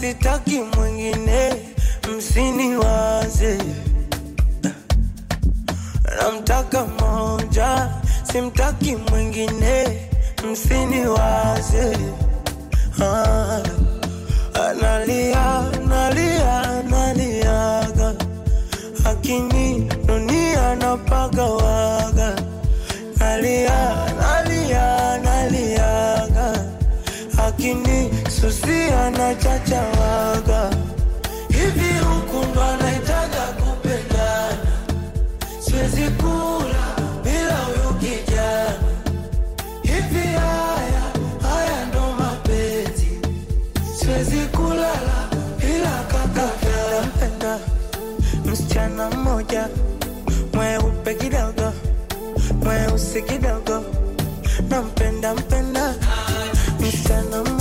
sitaki mwingine, msiniwaze. Namtaka moja, simtaki mwingine, msiniwaze. Ah, analia, analia, analiaga, akini dunia napagawaga, nalia, nalia, naliaga, akini susia na chachawaga, hivi huku ndo anaitaga kupendana siwezi kula bila huyu kijana. Hivi haya haya ndo mapenzi, siwezi kulala bila kaka. Nampenda msichana mmoja mweupe kidogo, mweusi kidogo, nampenda mpenda msichana